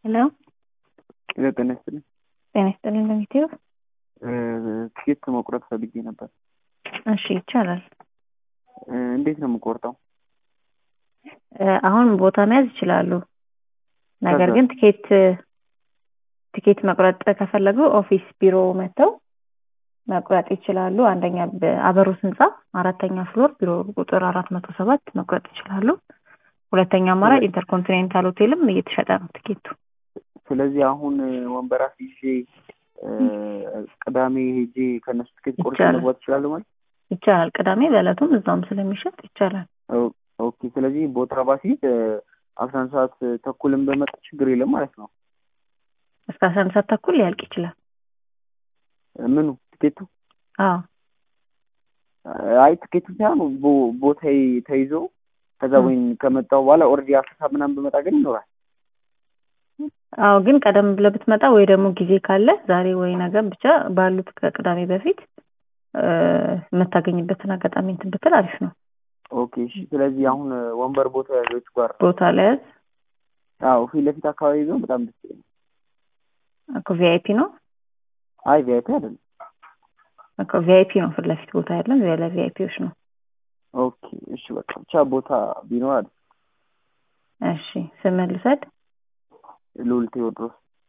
ሄሎ ሄሎ ጤና ይስጥልኝ። ጤና ይስጥልኝ ለሚቴው ትኬት መቁረጥ ፈልጌ ነበር። እሺ ይቻላል። እ፣ እንዴት ነው የምቆርጠው? እ፣ አሁን ቦታ መያዝ ይችላሉ። ነገር ከዛ? ግን ትኬት ትኬት መቁረጥ ከፈለጉ ኦፊስ ቢሮ መጥተው መቁረጥ ይችላሉ። አንደኛ በአበሩስ ህንፃ አራተኛ ፍሎር ቢሮ ቁጥር አራት መቶ ሰባት መቁረጥ ይችላሉ። ሁለተኛ አማራጭ ኢንተርኮንቲኔንታል ሆቴልም እየተሸጠ ነው ትኬቱ። ስለዚህ አሁን ወንበር አስይዤ እ፣ ቅዳሜ ሄጄ ከእነሱ ትኬት ቆርጬ ይቻላል። መግባት እችላለሁ ማለት ይቻላል። ቅዳሜ በዕለቱም እዛውም ስለሚሸጥ ይቻላል። ኦ- ኦኬ። ስለዚህ ቦታ ባስይዝ እ፣ አስራ አንድ ሰዓት ተኩልም በመጣ ችግር የለም ማለት ነው። እስከ አስራ አንድ ሰዓት ተኩል ሊያልቅ ይችላል። እ፣ ምኑ ትኬቱ? አዎ አይ ትኬቱ ሳይሆን ቦ- ቦታዬ ተይዞ ከዛ እ። ወይም ከመጣሁ በኋላ ኦልሬዲ አስር ሰዓት ምናምን በመጣ ግን ይኖራል። አዎ ግን ቀደም ብለህ ብትመጣ ወይ ደግሞ ጊዜ ካለ ዛሬ ወይ ነገ ብቻ ባሉት ከቅዳሜ በፊት እ፣ የምታገኝበትን አጋጣሚ እንትን ብትል አሪፍ ነው። ኦኬ እሺ። ስለዚህ አሁን እ፣ ወንበር ቦታ ያዘች ጋር ቦታ ለያዝ አዎ ፊት ለፊት አካባቢ ቢሆን በጣም ደስ ይለኛል። እኮ ቪአይፒ ነው አይ ቪአይፒ አይደለም። እኮ ቪአይፒ ነው ፊት ለፊት ቦታ ያለን ለቪአይፒዎች ነው። ኦኬ እሺ በቃ ብቻ ቦታ ቢኖር አለ እሺ ስምህን ልውሰድ። ልዑል ቴዎድሮስ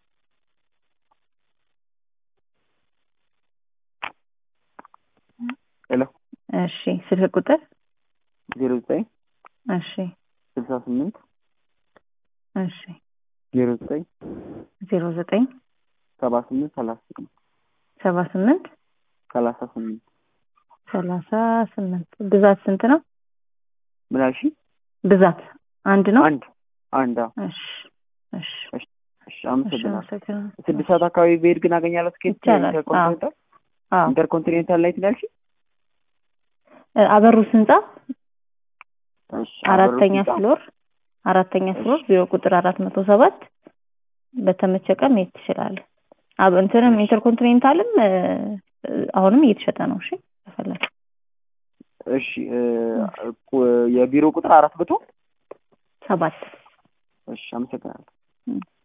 ሄሎ እሺ ስልክ ቁጥር ዜሮ ዘጠኝ እሺ ስልሳ ስምንት እሺ ዜሮ ዘጠኝ ዜሮ ዘጠኝ ሰባ ስምንት ሰላሳ ስምንት ሰባ ስምንት ሰላሳ ስምንት ሰላሳ ስምንት ብዛት ስንት ነው? ምን አልሽኝ? ብዛት አንድ ነው። አንድ አንድ አዎ። እሺ እሺ እሺ እሺ አመሰግናለሁ። አመሰግናለሁ። ስድስት ሰዓት አካባቢ ብሄድ ግን አገኛለሁ ትኬት ይቻላል። ኢንተርኮንቲኔንታል አዎ ኢንተርኮንቲኔንታል ላይ ትላልሽ? እ፣ አበሩስ ህንፃ እሺ አራተኛ አበሮች ህንጻ። ፍሎር አራተኛ ፍሎር ቢሮ ቁጥር አራት መቶ ሰባት በተመቸ ቀን መሄድ ትችላለህ። አብ እንትንም ኢንተርኮንቲኔንታልም እ፣ አሁንም እየተሸጠ ነው። እሺ ከፈለግ እሺ እ፣ ቁ- የቢሮ ቁጥር አራት መቶ ሰባት እሺ አመሰግናለሁ። እ።